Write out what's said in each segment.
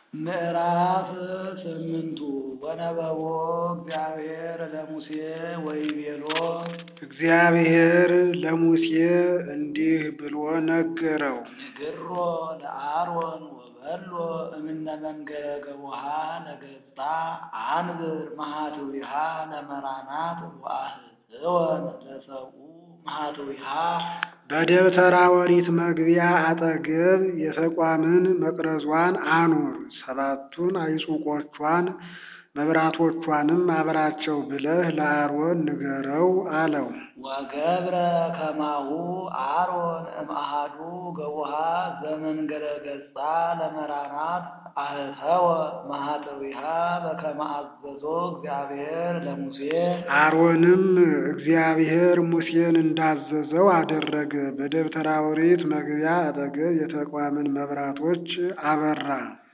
ምዕራፍ ስምንቱ ወነበቦ እግዚአብሔር ለሙሴ ወይቤሎ እግዚአብሔር ለሙሴ እንዲህ ብሎ ነገረው። ንግሮ ለአሮን ወበሎ እምነ መንገረ ገቦሃ ለገጻ አንብር መሃትዊሃ ለመራናት ወአህፅወን ለሰብኡ መሃትዊሃ በደብተራ ኦሪት መግቢያ አጠገብ የተቋምን መቅረዟን አኑር፣ ሰባቱን አይጹቆቿን መብራቶቿንም አብራቸው ብለህ ለአሮን ንገረው አለው። ወገብረ ከማሁ አሮን እምአሃዱ ገቡሃ ዘመንገረ ገጻ ለመራናት አህተወ መሃተዊሃ በከመ አዘዞ እግዚአብሔር ለሙሴ አሮንም እግዚአብሔር ሙሴን እንዳዘዘው አደረገ። በደብተራ ኦሪት መግቢያ አጠገብ የተቋምን መብራቶች አበራ።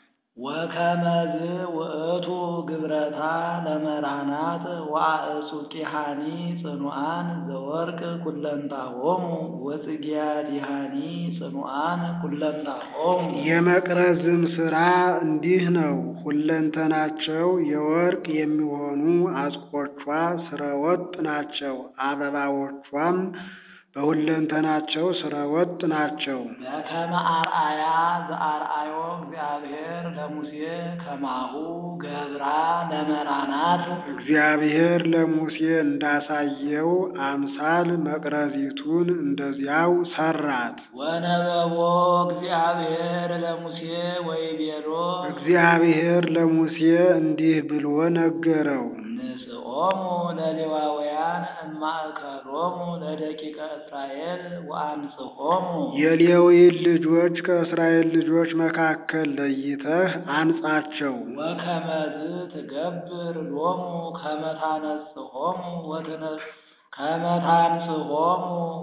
ወከመዝ ውእቱ ግብረታ ለመራናት ወአእጹቂሃኒ ጽኑዓን ዘወርቅ ኩለንታሆሙ ወጽጌያዲሃኒ ጽኑዓን ኩለንታሆሙ የመቅረዝም ሥራ እንዲህ ነው። ሁለንተናቸው የወርቅ የሚሆኑ አጽቆቿ ስረወጥ ናቸው። አበባዎቿም በሁለንተናቸው ስረወጥ ናቸው። በከመ አርአያ ዘአርአዮ እግዚአብሔር ለሙሴ ከማሁ ገብራ ለመራናት እግዚአብሔር ለሙሴ እንዳሳየው አምሳል መቅረዚቱን እንደዚያው ሰራት። ወነበቦ እግዚአብሔር ለሙሴ ወይቤሎ እግዚአብሔር ለሙሴ እንዲህ ብሎ ነገረው። ንስኦሙ ለሌዋውያን እማእከሎሙ ለደቂቀ እስራኤል ወአንጽሖሙ የሌዊን ልጆች ከእስራኤል ልጆች መካከል ለይተህ አንጻቸው። ወከመዝ ትገብር ሎሙ ከመታነጽሖሙ ወትነ ከመታንጽሖሙ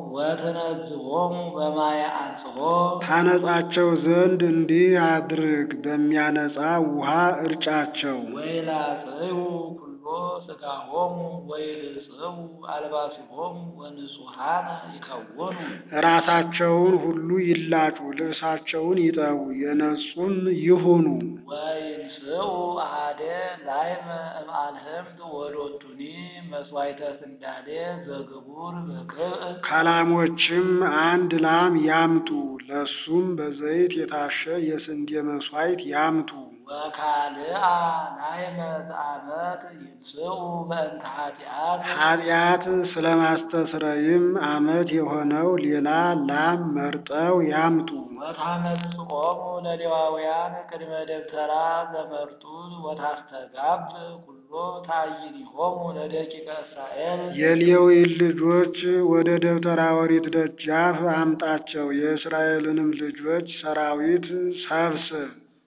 ወትነዝሖሙ በማየ አንጽሖ ታነጻቸው ዘንድ እንዲህ አድርግ፣ በሚያነጻ ውሃ እርጫቸው። ወይላጽዩ ኩሎ ሥጋሆሙ ወይልጽቡ አልባሲሆሙ ወንጹሐነ ይከውኑ ራሳቸውን ሁሉ ይላጩ፣ ልብሳቸውን ይጠቡ፣ የነጹም ይሁኑ። ወይንስኡ አሐደ ላይመ እምአልህምት ወሎቱኒ መስዋዕተ ስንዳዴ ዘግቡር በክብእ ከላሞችም አንድ ላም ያምጡ፣ ለሱም በዘይት የታሸ የስንዴ መሥዋዕት ያምጡ። ወካልአ ላይመ ዘአመት ይንስኡ በእንተ ኃጢአት ኃጢአት ስለማስተስረይም ዓመት የሆነው ሌላ ላም መርጠው ያምጡ። ወታመጽኦሙ ለሌዋውያን ቅድመ ደብተራ ዘመርጡል ወታስተጋብ ኩሎ ታይኒሆሙ ለደቂቀ እስራኤል የሌዊን ልጆች ወደ ደብተራ ኦሪት ደጃፍ አምጣቸው፣ የእስራኤልንም ልጆች ሰራዊት ሰብስብ።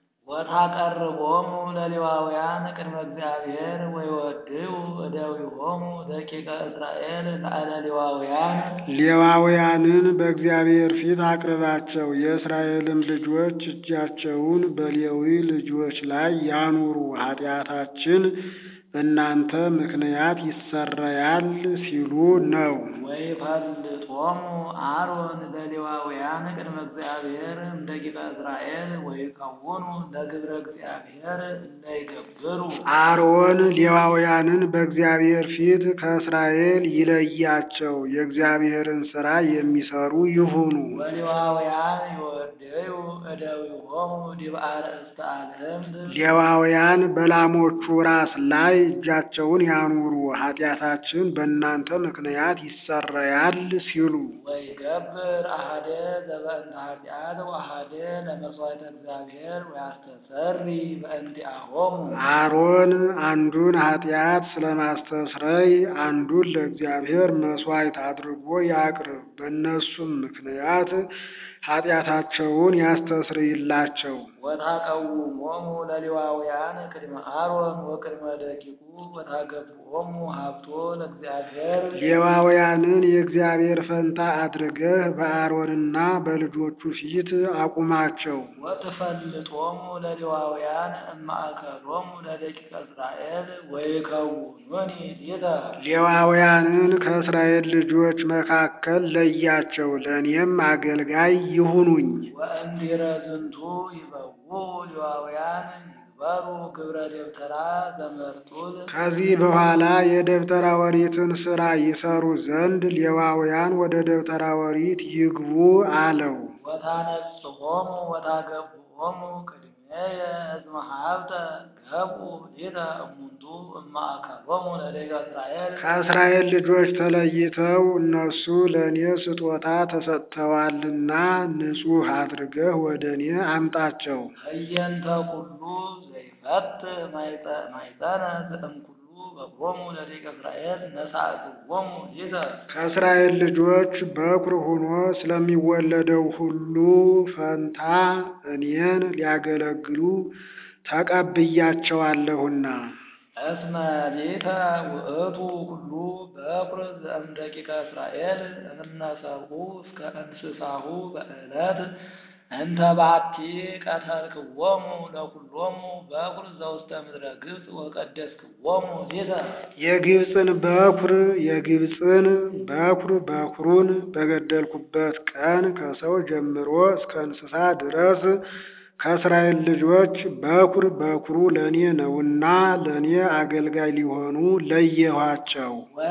ወታቀርቦሙ ለሌዋውያን ቅድመ እግዚአብሔር ወይወድዩ እደዊሆሙ ደቂቀ እስራኤል ላዕለ ሌዋውያን ሌዋውያንን በእግዚአብሔር ፊት አቅርባቸው፣ የእስራኤልም ልጆች እጃቸውን በሌዊ ልጆች ላይ ያኑሩ፣ ኃጢአታችን በእናንተ ምክንያት ይሰረያል ሲሉ ነው። ወይፈልጦሙ አሮን ለሌዋውያን ቅድመ እግዚአብሔር እምደቂቀ እስራኤል ወይከውኑ ለግብረ እግዚአብሔር እለይገብሩ አሮን ሌዋውያንን በእግዚአብሔር ፊት ከእስራኤል ይለያቸው፣ የእግዚአብሔርን ሥራ የሚሰሩ ይሁኑ። ወሌዋውያን ይወደዩ እደዊሆሙ ዲበ አርእስተ አልህምት ሌዋውያን በላሞቹ ራስ ላይ እጃቸውን ያኑሩ፣ ኃጢአታችን በእናንተ ምክንያት ይሰረያል ሲሉ ወይገብር አሐደ ዘበእንተ ኃጢአት ወአሐደ ለመሥዋዕተ እግዚአብሔር ወያስተሰሪ በእንቲአሆሙ አሮን አንዱን ኃጢአት ስለማስተስረይ አንዱን ለእግዚአብሔር መሥዋዕት አድርጎ ያቅርብ። በእነሱም ምክንያት ኃጢአታቸውን ያስተስርይላቸው። ወታቀውሞሙ ለሌዋውያን ቅድመ አሮን ወቅድመ ደቂቁ ወታገብኦሙ ሀብቶ ለእግዚአብሔር ሌዋውያንን የእግዚአብሔር ፈንታ አድርገህ በአሮንና በልጆቹ ፊት አቁማቸው። ወትፈልጦሙ ለሌዋውያን እማእከሎሙ ለደቂቀ እስራኤል ወይከውኑኒ ሊተ ሌዋውያንን ከእስራኤል ልጆች መካከል ለያቸው፣ ለእኔም አገልጋይ ይሁኑኝ። ወእምድኅረ ዝንቱ ይበውዑ ሌዋውያን ይግበሩ ግብረ ደብተራ ዘመርጡል ከዚህ በኋላ የደብተራ ኦሪትን ሥራ ይሰሩ ዘንድ ሌዋውያን ወደ ደብተራ ኦሪት ይግቡ አለው። ወታነጽሖሙ ወታገብኦሙ ቅድሜየ እስመ ሀብተ ገብኡ ሊተ እሙንቱ እማእከሎሙ ለደቂቀ እስራኤል ከእስራኤል ልጆች ተለይተው እነሱ ለእኔ ስጦታ ተሰጥተዋልና ንጹሕ አድርገህ ወደ እኔ አምጣቸው። ህየንተ ኩሉ ዘይፈት ማይፀነ ዘእምኩሉ በጎሙ ለደቂቀ እስራኤል ነሳእክዎሙ ሊተ ከእስራኤል ልጆች በኩር ሆኖ ስለሚወለደው ሁሉ ፈንታ እኔን ሊያገለግሉ ተቀብያቸዋለሁና። እስመ ሊተ ውእቱ ኩሉ በኩር ዘእምደቂቀ እስራኤል እምነሰብኡ እስከ እንስሳሁ በዕለት እንተ ባቲ ቀተልክዎሙ ለኩሎሙ በኩር ዘውስተ ምድረ ግብፅ ወቀደስክዎሙ ሊተ የግብፅን በኩር የግብፅን በኩር በኩሩን በገደልኩበት ቀን ከሰው ጀምሮ እስከ እንስሳ ድረስ ከእስራኤል ልጆች በኩር በኩሩ ለእኔ ነውና ለእኔ አገልጋይ ሊሆኑ ለየኋቸው።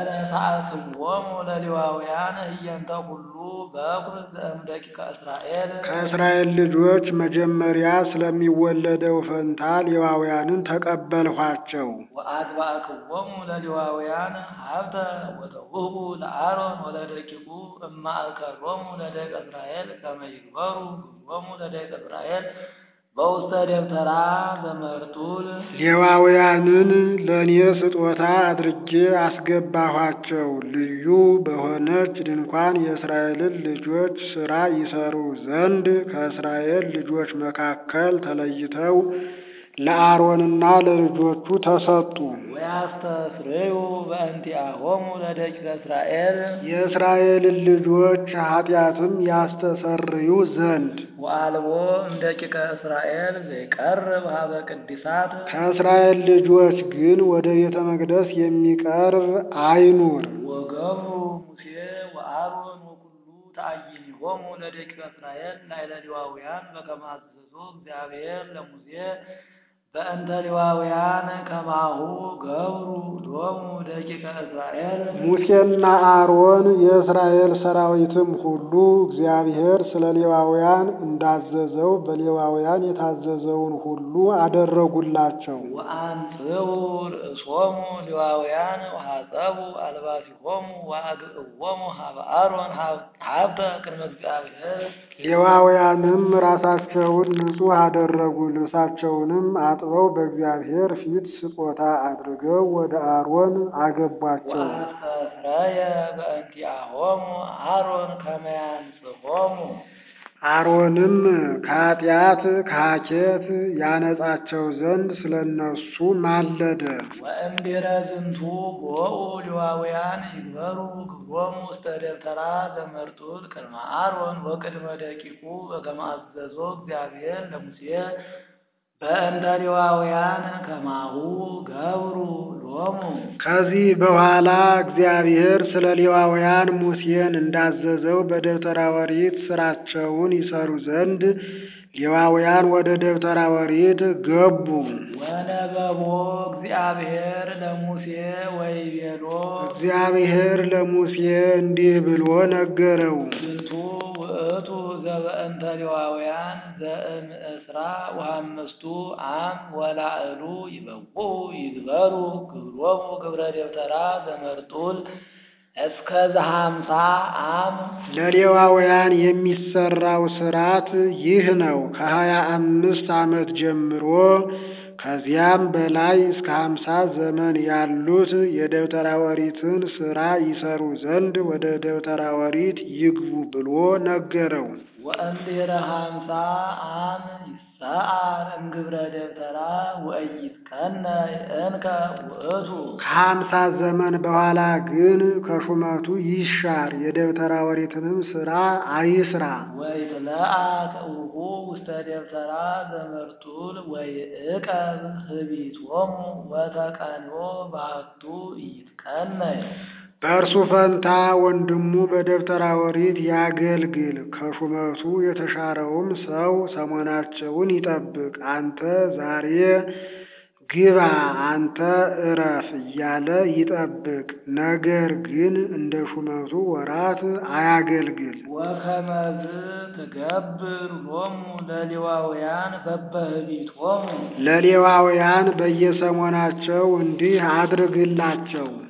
ወነሳእክዎሙ ለሌዋውያን ህየንተ ኩሉ በኩር ዘእምደቂቀ እስራኤል ከእስራኤል ልጆች መጀመሪያ ስለሚወለደው ፈንታ ሌዋውያንን ተቀበልኋቸው። ወአግባእክዎሙ ለሌዋውያን ሀብተ ወተውህቡ ለአሮን ወለደቂቁ እማእከሎሙ ለደቂቀ እስራኤል ከመ ይግበሩ ግብሮሙ ለደቂቀ እስራኤል በውስተ ደብተራ ዘመርጡል ሌዋውያንን ለእኔ ስጦታ አድርጌ አስገባኋቸው። ልዩ በሆነች ድንኳን የእስራኤልን ልጆች ሥራ ይሰሩ ዘንድ ከእስራኤል ልጆች መካከል ተለይተው ለአሮንና ለልጆቹ ተሰጡ። ወያስተስርዩ በእንቲአሆሙ ለደቂቀ እስራኤል የእስራኤልን ልጆች ኃጢአትም ያስተሰርዩ ዘንድ ወአልቦ እምደቂቀ እስራኤል ዘይቀርብ ሀበ ቅድሳት ከእስራኤል ልጆች ግን ወደ ቤተ መቅደስ የሚቀርብ አይኑር። ወገብሩ ሙሴ ወአሮን ወኩሉ ተአይኒሆሙ ለደቂቀ እስራኤል ላዕለ ሌዋውያን በከመ አዘዞ እግዚአብሔር ለሙሴ በእንተ ሌዋውያን ከማሁ ገብሩ ሎሙ ደቂቀ እስራኤል ሙሴና አሮን የእስራኤል ሰራዊትም ሁሉ እግዚአብሔር ስለ ሌዋውያን እንዳዘዘው በሌዋውያን የታዘዘውን ሁሉ አደረጉላቸው። ወአንጽኡ ርእሶሙ ሌዋውያን ወሐጸቡ አልባሲሆሙ ወአግዕዎሙ ሀበ አሮን ሀብተ ቅድመ እግዚአብሔር ሌዋውያንም ራሳቸውን ንጹሕ አደረጉ፣ ልብሳቸውንም አጥበው በእግዚአብሔር ፊት ስጦታ አድርገው ወደ አሮን አገቧቸው። ወአስተስረየ በእንቲአሆሙ አሮን ከመ ያንጽሖሙ አሮንም ከኃጢአት ከሐኬት ያነጻቸው ዘንድ ስለ እነሱ ማለደ። ወእምድኅረ ዝንቱ ቦኡ ሌዋውያን ይግበሩ ግብሮሙ ውስተ ደብተራ ዘመርጡል ቅድመ አሮን ወቅድመ ደቂቁ በከመ አዘዞ እግዚአብሔር ለሙሴ በእንተ ሌዋውያን ከማሁ ገብሩ ሎሙ ከዚህ በኋላ እግዚአብሔር ስለ ሌዋውያን ሙሴን እንዳዘዘው በደብተራ ኦሪት ሥራቸውን ይሰሩ ዘንድ ሌዋውያን ወደ ደብተራ ኦሪት ገቡ። ወነበቦ እግዚአብሔር ለሙሴ ወይቤሎ እግዚአብሔር ለሙሴ እንዲህ ብሎ ነገረው። ዝንቱ ውእቱ ዘበእንተ ሌዋውያን ዘእምእስራ ወሐመስቱ አም ወላዕሉ ይበቁ ይግበሩ ግብሮሙ ግብረ ደብተራ ዘመርጡል እስከ ዘሃምሳ አም ለሌዋውያን የሚሰራው ሥርዓት ይህ ነው። ከሀያ አምስት ዓመት ጀምሮ ከዚያም በላይ እስከ ሀምሳ ዘመን ያሉት የደብተራ ኦሪትን ሥራ ይሰሩ ዘንድ ወደ ደብተራ ኦሪት ይግቡ ብሎ ነገረው። ወእምድኅረ ሃምሳ አም ይሰዓር እምግብረ ደብተራ ወኢይትቀነ እንከ ውእቱ ከሀምሳ ዘመን በኋላ ግን ከሹመቱ ይሻር፣ የደብተራ ኦሪትንም ሥራ አይስራ። ወይትለአክ እሁ ውስተ ደብተራ ዘመርጡል ወይዕቀብ ህቢቶሙ ወተቀንዮ ባሕቱ ኢይትቀነይ በእርሱ ፈንታ ወንድሙ በደብተራ ኦሪት ያገልግል። ከሹመቱ የተሻረውም ሰው ሰሞናቸውን ይጠብቅ። አንተ ዛሬ ግባ፣ አንተ እረፍ እያለ ይጠብቅ። ነገር ግን እንደ ሹመቱ ወራት አያገልግል። ወከመዝ ትገብር ሎሙ ለሌዋውያን በበህቢቶሙ ለሌዋውያን በየሰሞናቸው እንዲህ አድርግላቸው።